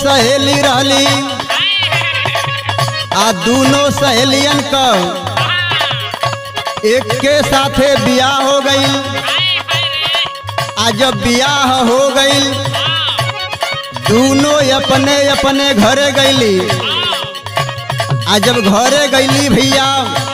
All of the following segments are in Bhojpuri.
सहेली रहली आ दोनों सहेलियन का एक के साथे बियाह हो गई आ जब बियाह हो गई दोनों अपने अपने घरे गईली आ जब घरे गईली भैया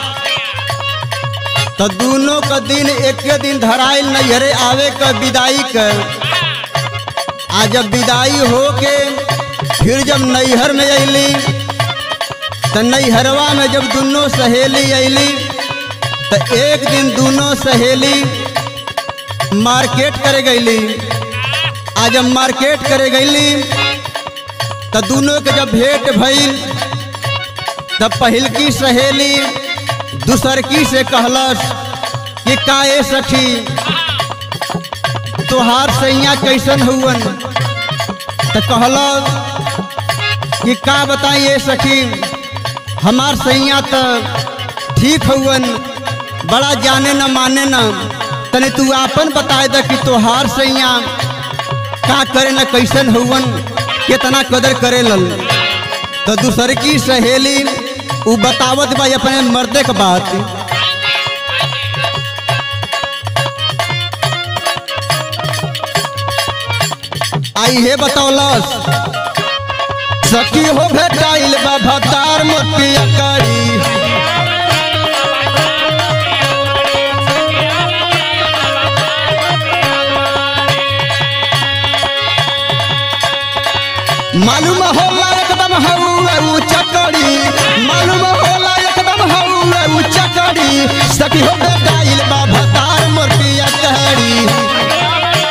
तो दोनों का दिन एक दिन धराइल नैहरे आवे का विदाई कर आ जब विदाई हो के फिर जब नैहर में अली तो नैहरवा में जब दोनों सहेली अली तो एक दिन दोनों सहेली मार्केट करे गईली आ जब मार्केट करे गईली तो दोनों के जब भेंट भइल तब पहिलकी सहेली दूसरकी से कहलस कि काए सखी तोहार सैया कैसन हुवन तो कहलस कि का बताइए सखी हमार सैया तो ठीक हुवन बड़ा जाने न माने न तने तू आपन बताए द कि तोहार सैया का करे न कैसन हुवन कितना कदर करे लल तो दूसर की सहेली उ बतावत बा अपने मर्दे के बात आई हे बतौलस सखी हो भेटाइल बा भतार मोतिया करी मालूम होला एकदम हौवे ऊ चकड़ी मालूम होला एकदम हौवे ऊ चकड़ी सखी हो भेटाइल बा भतार मोतिया करी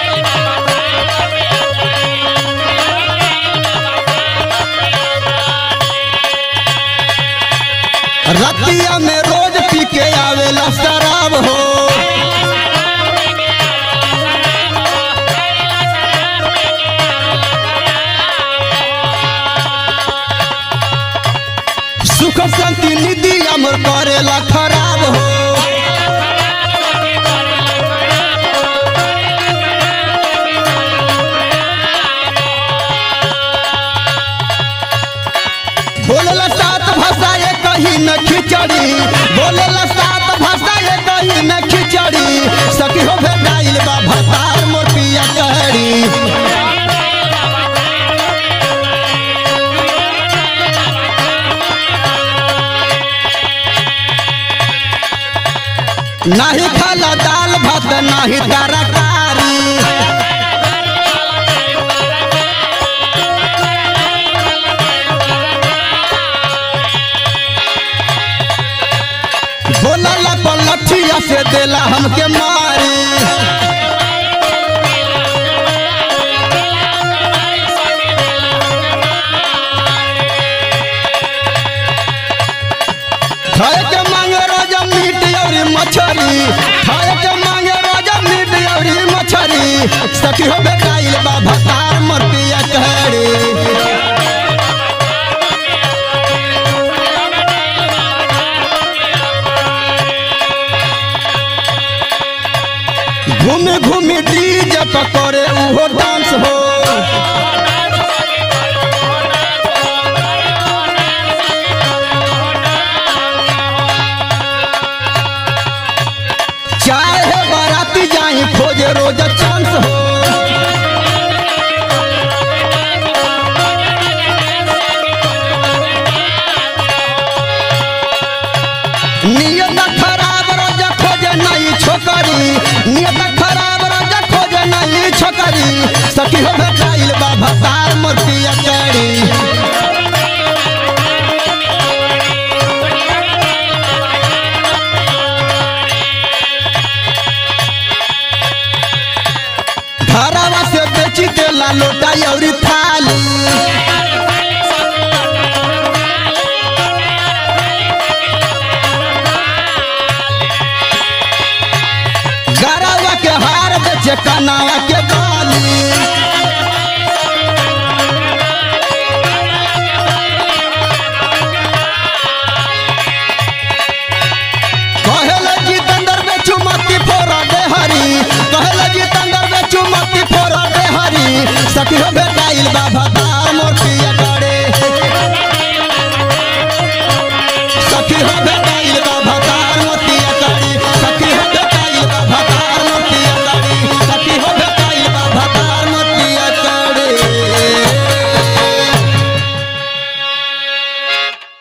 रतिया में रोज पी के आवेला शराब हो सुख शांति निधि अमर करेला खराब हो बोलेला सात भाषा ये कहीं न खिचड़ी बोलेला सात भाषा ये कहीं न खिचड़ी सखी हो भेटाइल बा भतार मोटिया कहरी नाही खाला दाल भात नाही तरकारी बोला पलठिया से देला हमके मारी खाए के मांगे रोजा मीट और मछरी खाए के मांगे रोजा मीट और मछरी सखी हो बेटाइल बा भतार मरतिया कहरी घूमे घूमे डीजे पर करे उहो डांस हो चाहे बाराती जाई खोजे रोज चांस हो नियत खराब रोज खोजे नहीं छोकरी नियत खराब रोज खोजे नहीं छोकरी सखी हो भेटाइल बा भतार मोतिया करी घरवा से बेची देला लोटा और थाली गरवा के हार बेचे कनावा के बाली कहेला जितेंद्र बेचू मती फोरा दे हरी कहेला जितेंद्र बेचू मती फोरा दे हरी सखी हो बेटाइल बाबा दार मोर पिया होबे